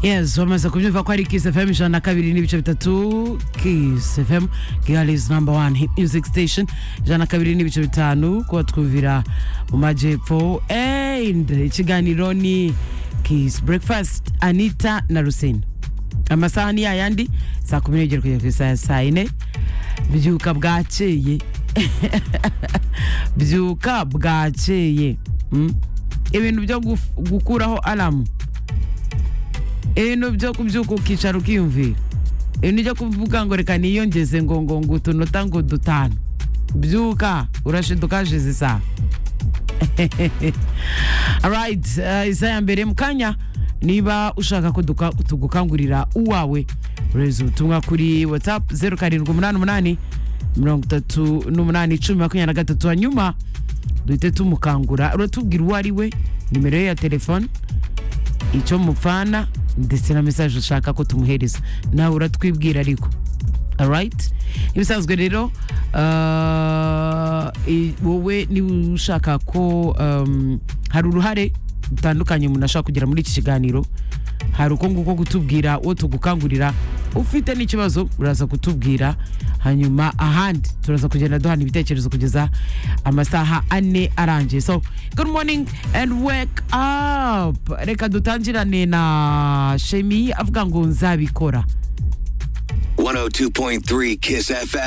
yes wamaze kubyumva ko ari kiss fm ijana na kabiri n'ibice bitatu kiss fm kigali is number one hit music station ijana na kabiri n'ibice bitanu kubatwumvira mu majyepfo and ikiganiro ni kiss breakfast anita na rusine amasaha ni yayandi saa kumi n'ebyiri kugera ku isaha ya saa yine byuka bwakeye byuka bwakeye Mm. ibintu byo guf- gukuraho alamu ibintu byo kubyuka ukicara ukiyumvira ibintu byo kuvuga ngo reka niyongeze ngo ngo ngo utunota ngo dutanu byuka urashiduka hashize isaha alright uh, isaha ya mbere mu kanya niba ushaka ko duka- tugukangurira uwawe ureza ubutumwa kuri whatsapp 0788 38 cumi makumyabiri na gatatu hanyuma duhite tumukangura uratubwira uwo ari we nimero ye ya telefone icyo mupfana ndetse na mesaje ushaka ko tumuhereza nawe uratwibwira ariko alright ibisanzwe rero ah, i- wowe niba ushaka ko um, hari uruhare rutandukanye umuntu ashaka kugira muri iki kiganiro hari uko nguko kutubwira uwo tugukangurira ufite n'ikibazo uraza kutubwira hanyuma ahandi turaza kugenda duhana ibitekerezo kugeza amasaha ane arangiye so good morning and wake up reka dutangirane na shemi avuga ngo nzabikora 102.3 Kiss FM.